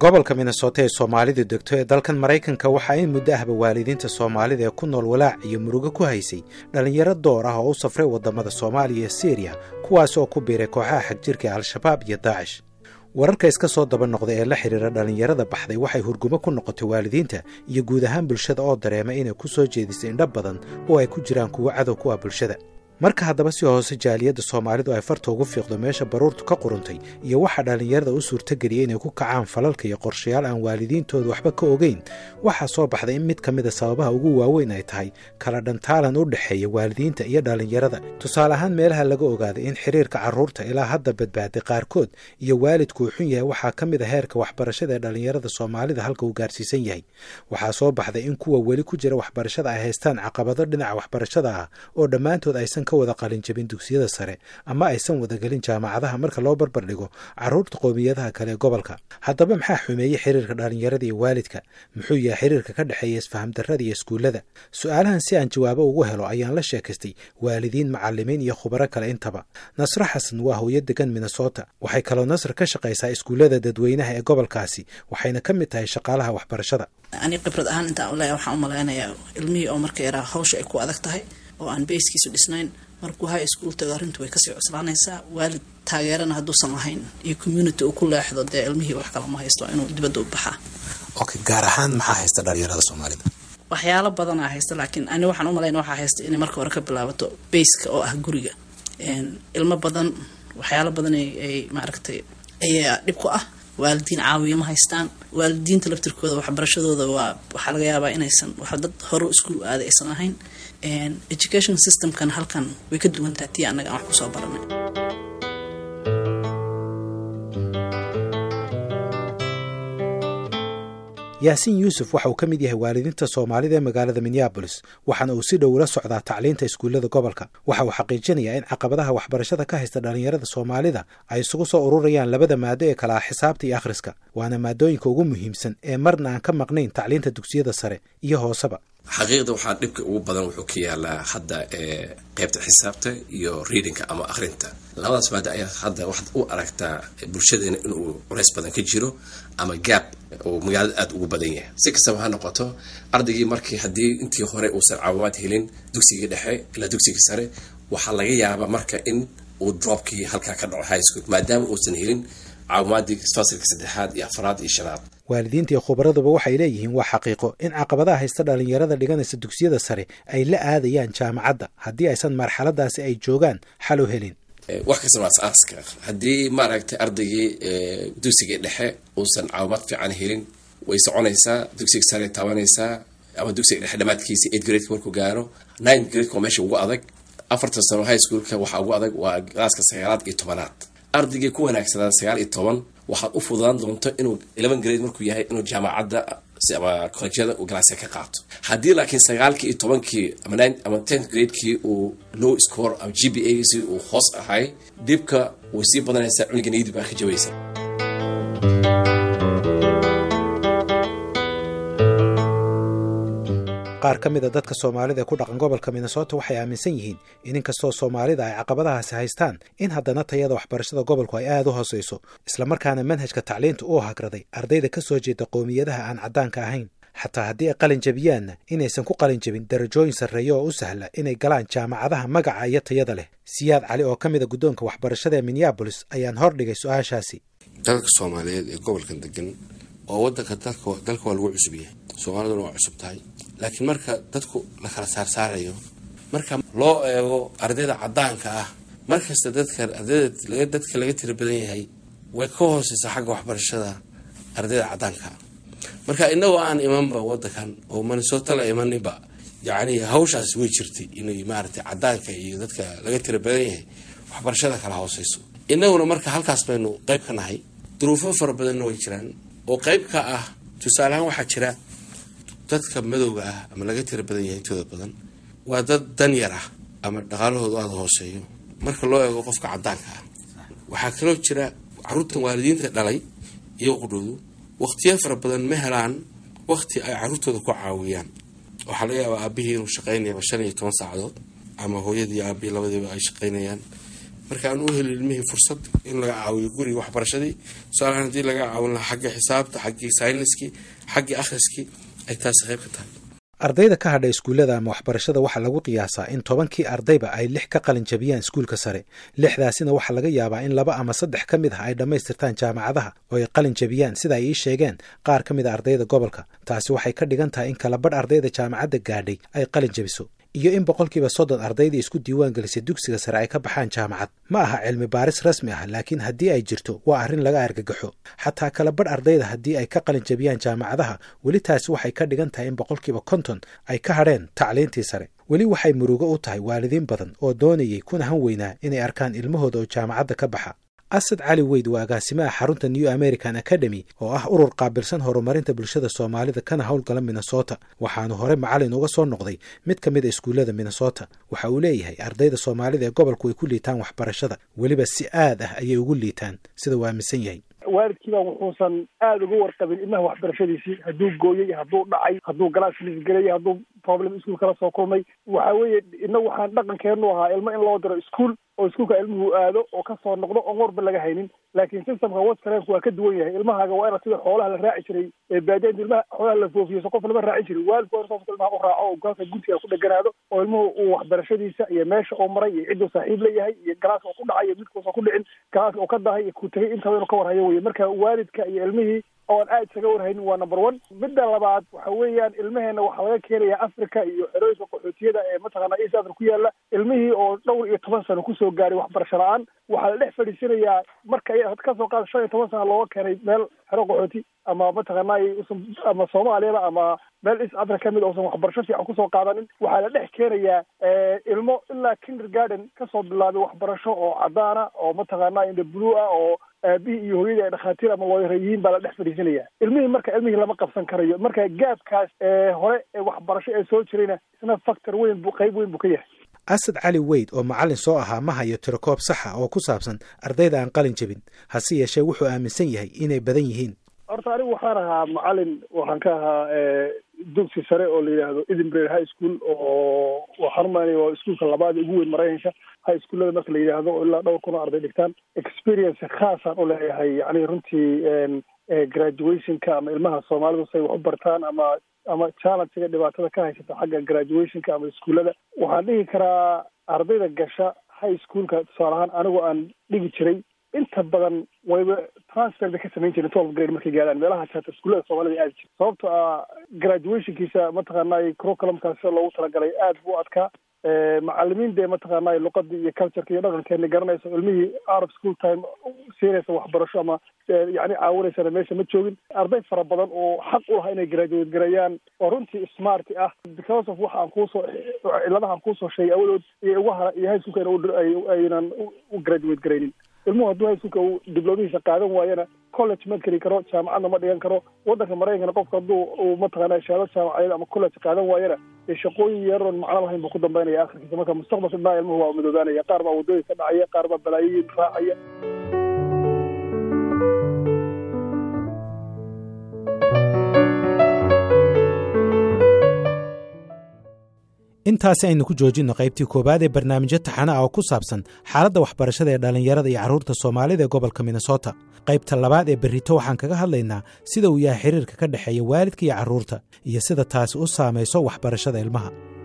gobolka minnesota ee soomaalidu degto ee dalkan maraykanka waxaa in muddo ahba waalidiinta soomaalida ee ku nool walaac iyo murugo ku haysay dhallinyaro door ah oo u safray waddamada soomaaliya iyo siriya kuwaas oo ku biiray kooxaha xagjirka ee al-shabaab iyo daacish wararka iska soo daba noqda ee la xidhiira dhallinyarada baxday waxay hurgumo ku noqotay waalidiinta iyo guud ahaan bulshada oo dareema inay ku soo jeedisay indho badan oo ay ku jiraan kuwo cadow ku ah bulshada marka haddaba si hoose jaaliyadda soomaalidu ay farta ugu fiiqdo meesha baruurtu ka quruntay iyo waxaa dhallinyarada u suurtageliyay inay ku kacaan falalka iyo qorshayaal aan waalidiintooda waxba ka ogeyn waxaa soo baxday in mid ka mida sababaha ugu waaweyn ay tahay kala dhantaalan u dhexeeya waalidiinta iyo dhallinyarada tusaale ahaan meelaha laga ogaaday in xiriirka carruurta ilaa hadda badbaaday qaarkood iyo waalidku uu xun yahay waxaa ka mid a heerka waxbarashada ee dhallinyarada soomaalida halka uu gaarsiisan yahay waxaa soo baxday in kuwa weli ku jira waxbarashada ay haystaan caqabado dhinaca waxbarashada ah oo dhammaantood aysan ka wada qalinjabin dugsiyada sare ama aysan wadagelin jaamacadaha marka loo barbar dhigo carruurta qoomiyadaha kale ee gobolka haddaba maxaa xumeeyey xiriirka dhallinyarada iyo waalidka muxuu yahay xiriirka ka dhexeeya isfahamdarrada iyo iskuullada su-aalahan si aan jawaabo ugu helo ayaan la sheekaystay waalidiin macallimiin iyo khubaro kale intaba nasro xasan waa hooyo degan minnesota waxay kaloo nasr ka shaqaysaa iskuullada dadweynaha ee gobolkaasi waxayna ka mid tahay shaqaalaha waxbarashada ani khibrad ahaan intaan ule waxaan u malaynayaa ilmihii oo marka yaraa hawsha ay ku adag tahay oo aan beyskiisu dhisnayn markuu high school tago arrintu way kasii cuslaanaysaa waalid taageerana hadduusan lahayn iyo community uu ku leexdo dee ilmihii wax kala ma haysto inuu dibadda u baxaa okay gaar ahaan maxaa haysta dhalinyarada soomaalida waxyaalo badanaa haysta laakiin ani waxaan u malayna waxaa haysta inay marka hore ka bilaabato bayska oo ah guriga ilmo badan waxyaalo badan ay maaragtay ayaa dhib ku ah waalidiin caawiya ma haystaan waalidiinta laftirkooda waxbarashadooda waa waxaa laga yaabaa inaysan wax dad hore iskuul aaday aysan ahayn education systemkan halkan way ka duwantaha tii annaga aan wax kusoo baranay yaasiin yuusuf waxa uu ka mid yahay waalidiinta soomaalida ee magaalada minneabolis waxaana uu si dhow ula socdaa tacliinta iskuullada gobolka waxa uu xaqiijinayaa in caqabadaha waxbarashada ka haysta dhallinyarada soomaalida ay isugu soo ururayaan labada maado ee kala ah xisaabta iyo akhriska waana maadooyinka ugu muhiimsan ee marna aan ka maqnayn tacliinta dugsiyada sare iyo hooseba xaqiiqda waxaa dhibka ugu badan wuxuu ka yaalaa hadda ee qaybta xisaabta iyo readingka ama akhrinta labadaas maada ayaa hadda waxaad u aragtaa bulshadeena inuu culays badan ka jiro ama gaab oo magaalada aada ugu badan yahay si kastaba ha noqoto ardaygii markii haddii intii hore uusan caawimaad helin dugsigii dhexe ilaa dugsigii sare waxaa laga yaabaa marka in uu dropkii halkaa ka dhaco high school maadaama uusan helin caawimaadii fasilka saddexaad iyo afraad iyo shanaad waalidiinta iyo khubaraduba waxay leeyihiin waa xaqiiqo in caqabadaha haysta dhallinyarada dhiganaysa dugsiyada sare ay la aadayaan jaamacadda haddii aysan marxaladaasi ay joogaan xal u helin wax kasta waa as-aaska haddii maaragtay ardaygii dugsigii dhexe uusan caawimaad fiican helin way soconaysaa dugsiga sare taabanaysaa ama dugsiga dhexe dhamaadkiisa eight gradeka markuu gaaro nine gradeka waa meesha ugu adag afartan sano high schoolka waxaa ugu adag waa galaaska sagaalaad iyo tobanaad ardaygii ku wanaagsanaa sagaal iyo toban waxaad u fududaan doonto inuu eleven grade markuu yahay inuu jaamacadda ama collejyada uu galaasya ka qaato haddii laakiin sagaalkii iyo tobankii ama nine ama tenth gradekii uu low score ama g b a si uu hoos ahay dhibka way sii badanaysaa cuniga niyadii baa ka jabaysa qaar ka mid a dadka soomaalida ee ku dhaqan gobolka minnesota waxay aaminsan yihiin in inkastoo soomaalida ay caqabadahaasi haystaan in haddana tayada waxbarashada gobolku ay aada u hooseyso islamarkaana manhajka tacliinta uu hagraday ardayda ka soo jeeda qowmiyadaha aan caddaanka ahayn xataa haddii ay qalin jabiyaanna inaysan ku qalin jabin darajooyin sarreeya oo u sahla inay galaan jaamacadaha magaca iyo tayada leh siyaad cali oo ka mid a guddoonka waxbarashada ee minneabolis ayaan hordhigay su-aashaasi dalka soomaaliyeed ee gobolkan degan oo wadanka dalka waa lagu cusub yahay soomaaliduna waa cusub tahay laakiin marka dadku la kala saarsaarayo marka loo eego ardayda caddaanka ah markasta dadka ardayda dadka laga tira badan yahay way ka hooseysaa xagga waxbarashada ardayda caddaanka ah marka inagoo aan imanba wadankan oo minnesota la imaninba yacni hawshaas way jirtay inay maaragtay caddaanka iyo dadka laga tira badan yahay waxbarashada kala hooseyso inaguna marka halkaas baynu qeyb ka nahay duruufo fara badanna way jiraan oo qeyb ka ah tusaaleahaan waxaa jira dadka madowga ah ama laga tira badan yahay intooda badan waa dad dan yar ah ama dhaqaalahoodu aada hooseeyo marka loo eego qofka caddaanka ah waxaa kaloo jira caruurtan waalidiinta dhalay iyo qudhoodu waqtiyo fara badan ma helaan waqti ay caruurtooda ku caawiyaan waxaa laga yaabaa aabihii inuu shaqaynayaba shan iyo toban saacadood ama hooyadii aabihii labadiiba ay shaqaynayaan marka aan u heli ilmihii fursad in laga caawiyo guriga waxbarashadii tusaalahaan haddii laga caawin lahaa xagga xisaabta xaggii sayniskii xaggii akhriskii ay taasi qayb ka tahay ardayda ka hadha iskuullada ama waxbarashada waxaa lagu qiyaasaa in tobankii ardayba ay lix ka qalin jabiyaan iskuulka sare lixdaasina waxaa laga yaabaa in laba ama saddex ka mid ah ay dhammaystirtaan jaamacadaha oo ay qalin jabiyaan sida ay ii sheegeen qaar ka mid a ardayda gobolka taasi waxay ka dhigan tahay in kalabadh ardayda jaamacadda gaadhay ay qalin jabiso iyo in boqolkiiba soddon ardaydii isku diiwaan gelisay dugsiga sare ay ka baxaan jaamacad ma aha cilmi baaris rasmi ah laakiin haddii ay jirto waa arrin laga argagaxo xataa kalabadh ardayda haddii ay ka qalin jabiyaan jaamacadaha weli taasi waxay ka dhigan tahay in boqolkiiba konton ay ka hadheen tacliintii sare weli waxay murugo u tahay waalidiin badan oo doonayay kuna han weynaa inay arkaan ilmahooda oo jaamacadda ka baxa asad cali weyd waa agaasimaha xarunta new american academy oo ah urur qaabilsan horumarinta bulshada soomaalida kana howlgala minnesota waxaanu hore macalin uga soo noqday mid ka mid a iskuullada minnesota waxa uu leeyahay ardayda soomaalida ee gobolku ay ku liitaan waxbarashada weliba si aad ah ayay ugu liitaan sida uu aaminsan yahay waalidkiiba wuxuusan aada uga warqabin ilmaha waxbarashadiisii hadduu gooyey hadduu dhacay hadduu galaas lisgeleyay hadduu problem iskuul kala soo kulmay waxa weeye ina waxaan dhaqankeenu ahaa ilmo in loo diro iskuol oo iskuulka ilmuhu aado oo kasoo noqdo oon warba laga haynin laakiin systemka waskareenku waa ka duwan yahay ilmahaaga waa ina sida xoolaha la raaci jiray baadiyainta ilmaha xoolaha la foofiyo qof lama raacin jirin waalidku waa in sooska ilmaha u raaco oo gaalka guntiga ku dheganaado oo ilmuhu uu waxbarashadiisa iyo meesha uu maray iyo cidduu saaxiib leeyahay iyo galaaska uu ku dhacay iyo midkuusan ku dhicin galaaska uu ka dahay iyo ku tegay intaba inuu ka warhayo weye marka waalidka iyo ilmihii oo aan aad isaga warhaynin waa number one midda labaad waxa weeyaan ilmaheena waxaa laga keenayaa africa iyo xerooyinka qaxootiyada ee mataqaana east africa ku yaala ilmihii oo dhowr iyo toban sano kusoo gaaray waxbarasho la-aan waxaa la dhex fadhiisanayaa marka kasoo qaada shan iyo toban sano looga keenay meel xero qaxooti ama mataqaanay ama soomaaliyaba ama meel east africa kamid uusan waxbarasho fiican kusoo qaadanin waxaa la dhex keenayaa ilmo ilaa kindergarden kasoo bilaabay waxbarasho oo cadaana oo mataqaana inda blue ah oo aabihii iyo hooyadii ay dhakhaatiir ama looyara yihiin baa la dhex fadhiisanaya ilmihii marka ilmihii lama qabsan karayo marka gaabkaas hore ee waxbarasho ee soo jirayna isna factor weyn bu qayb weyn buu ka yahay asad cali weyd oo macallin soo ahaa ma hayo tirakoob saxa oo ku saabsan ardayda aan qalin jebin hase yeeshee wuxuu aaminsan yahay inay badan yihiin horta anigu waxaan ahaa macalin waxaan ka ahaa dugsi sare oo la yidhaahdo edinburgh high school oo waxaan umaynaya waa iskuulka labaad ugu weyn maraykanka high schoolada marka la yidhaahdo oo ilaa dhowr kun oo arday dhigtaan experience khaasaan u leeyahay yani runtii graduationka ama ilmaha soomaalidu say wax u bartaan ama ama challengega dhibaatada ka haysata xagga graduationka ama iskuullada waxaan dhihi karaa ardayda gasha high schoolka tusaale ahaan anigu aan dhigi jiray inta badan wayba transfer bay ka samayn jiren twelve grade markay gaadhaan meelaha jaata iskuullada soomaalida aadi jira sababto ah graduationkiisa mataqaanay curriculumkaas sida loogu talagalay aad buu u adkaa macalimiin dee mataqaanay luqadii iyo cultureka iyo dhaqankeena garanayso ilmihii out of school time siinaysa waxbarasho ama yani caawinaysana meesha ma joogin arday fara badan oo xaq u lahaa inay graduate gareeyaan oo runtii smart ah because of waxa aan kuusoo ciladaha aan kuusoo sheegay awadood iyo uga hara iyo high schoolka aynan u graduate garaynin ilmuhu hadduu high schoolka uu diblomihiisa qaadan waayana college ma geli karo jaamacadna ma dhigan karo waddanka maraykankana qofka hadduu uu mataqaana shahaado jaamacadeed ama college qaadan waayana ee shaqooyin yaroon macno lahayn buu ku dambaynaya akhirkiisa marka mustaqbalka dhanaa ilmuhu waa madoobaanaya qaar baa waddooyinka dhacaya qaar baa balaayoyin raacaya intaasi aynu ku joojinno qaybtii koowaad ee barnaamijyo taxana ah oo ku saabsan xaaladda waxbarashada ee dhallinyarada iyo carruurta soomaalida ee gobolka minnesota qaybta labaad ee berrito waxaan kaga hadlaynaa sida uu yahay xiriirka ka dhexeeya waalidka iyo carruurta iyo sida taasi u saamayso waxbarashada ilmaha